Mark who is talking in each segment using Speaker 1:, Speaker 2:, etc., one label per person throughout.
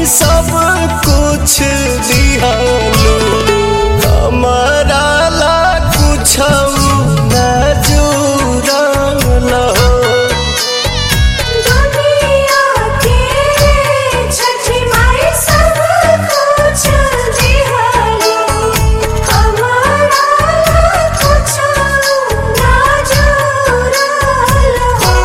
Speaker 1: सब कुछ दिहलो हमारा ला कुछ न जुड़ल हो
Speaker 2: दुनिया के छठी माई सब कुछ दिहलो हमारा कुछ ना जुड़ल हो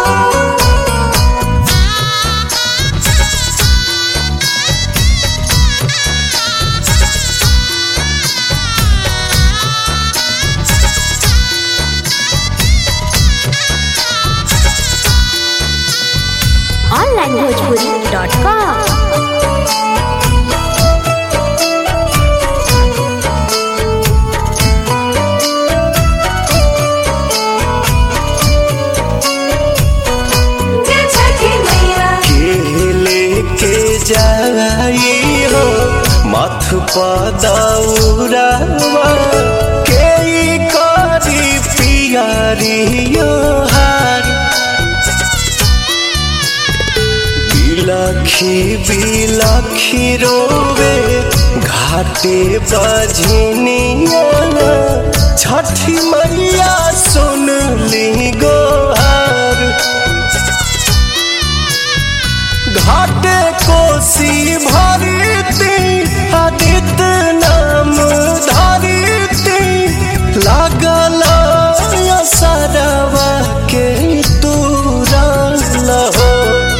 Speaker 3: onlinebhojpuri.com
Speaker 2: जय छठी मैया
Speaker 1: के लेके जाई हो मथ पदौरावा के ई करी पियारियो हार बिलखी बिलखी रोवे घाटे बजनिया छठी मैया सुन ली गोहार घाटे कोसी भरती आदित्य नाम धरती लागल सरवा के तुरल हो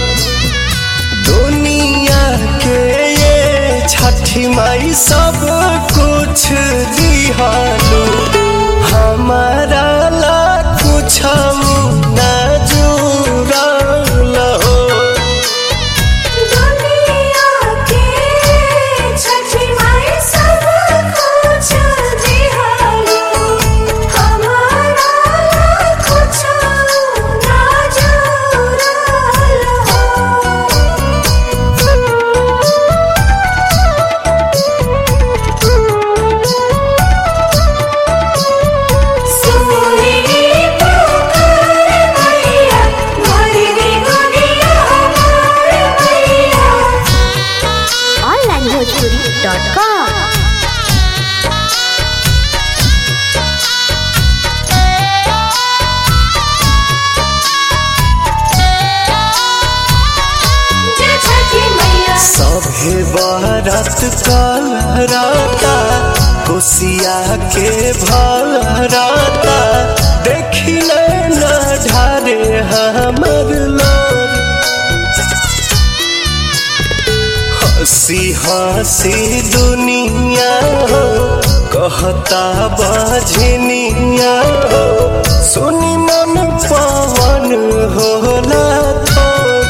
Speaker 1: दुनिया के ये छठी माई सब कुछ दिहालू हमारा ला कुछ न जुड़ल हो
Speaker 2: दुनिया के छठी माई सब कुछ दिहलो हमारा कुछ ना जुड़ल सोनी पुकार मैया भरनी दुनिया हमार मैया
Speaker 3: onlinebhojpuri.com
Speaker 2: जय छठी मैया
Speaker 1: सभे बरत करता कोसिया के भरता देखी न ढारे हमर लोर हंसी हंसी दुनिया हो कहता बजनिया हो सुनी मन पवन होला थोर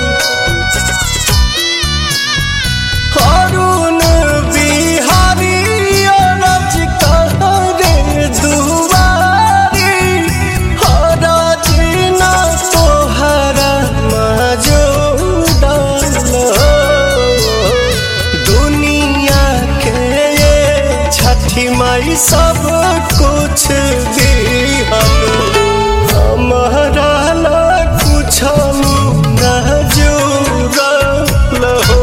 Speaker 1: अरुण बिहारी अरज कहरे दुआरी हरज न तोहरा मजूदल दुनिया के ये छठी माई सब कुछ दिहल हमारा ला कुछ न जुड़ल हो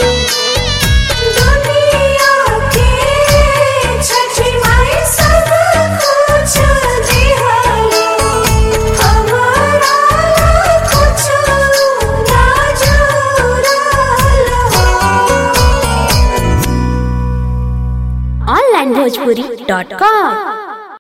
Speaker 2: दुनिया के छठी माई सब कुछ दिहलो हमारा कुछ ना जुड़ल हो
Speaker 3: onlinebhojpuri.com